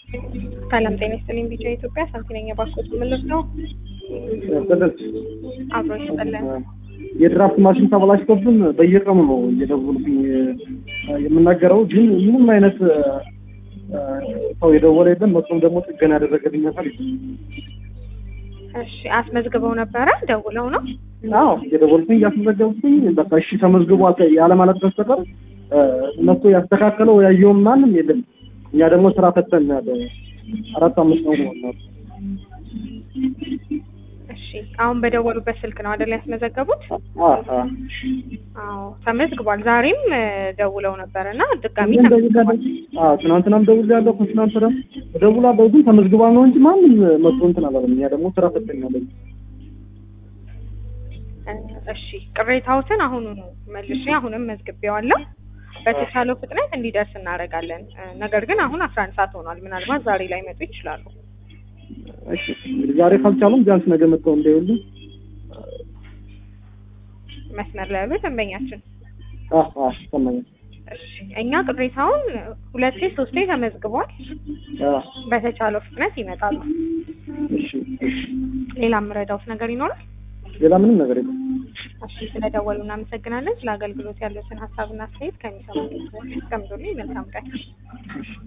ሰላም ጤና ይስጥልኝ። ቢጫ ኢትዮጵያ ሳንቲነኛ ባንኮች ምልስ ነው በደንብ አብሮ ይስጥልን። የድራፍት ማሽን ተበላሽቶብን በየቀኑ ነው እየደወልኩኝ የምናገረው፣ ግን ምንም አይነት ሰው የደወለ የለም። መጥቶም ደግሞ ጥገና ያደረገልኝ አካል የለም። እሺ አስመዝግበው ነበረ ደውለው ነው? አዎ እየደወልኩኝ እያስመዘገብኩኝ በቃ እሺ ተመዝግቦ ያለ ማለት በስተቀር እነሱ ያስተካከለው ያየውም ማንም የለም። እኛ ደግሞ ስራ ፈተን ያለ አራት አምስት ነው ነው እሺ አሁን በደወሉበት ስልክ ነው አይደል ያስመዘገቡት? አዎ ተመዝግቧል። ዛሬም ደውለው ነበር እና ድጋሚ ተመዝግቧል። ትናንትናም ደውላለሁ፣ ከትናንት ወዲያም እደውላለሁ፣ ግን ተመዝግቧል ነው እንጂ ማንም መጥቶ እንትን አላለም። እኛ ደግሞ ስራ ፈተን ያለ እሺ ቅሬታዎትን አሁኑኑ መልሼ አሁንም መዝግቤዋለሁ። በተቻለው ፍጥነት እንዲደርስ እናደርጋለን። ነገር ግን አሁን አስራ አንድ ሰዓት ሆኗል። ምናልባት ዛሬ ላይ መጡ ይችላሉ። እሺ እንግዲህ ዛሬ ካልቻሉም ቢያንስ ነገ መጥተው እንዳይሉ መስመር ላይ ያሉ ደንበኛችን አህ አህ ሰማኝ። እሺ እኛ ቅሬታውን ሁለቴ ሶስቴ ተመዝግቧል። አህ በተቻለው ፍጥነት ይመጣሉ። እሺ እሺ ሌላ የምረዳውት ነገር ይኖራል? ሌላ ምንም ነገር የለም። እሺ ስለደወሉ እናመሰግናለን። ስለ አገልግሎት ያሉትን ሀሳብና አስተያየት ከሚሰሙ ሰዎች አስቀምጡልኝ። መልካም ቀን። እሺ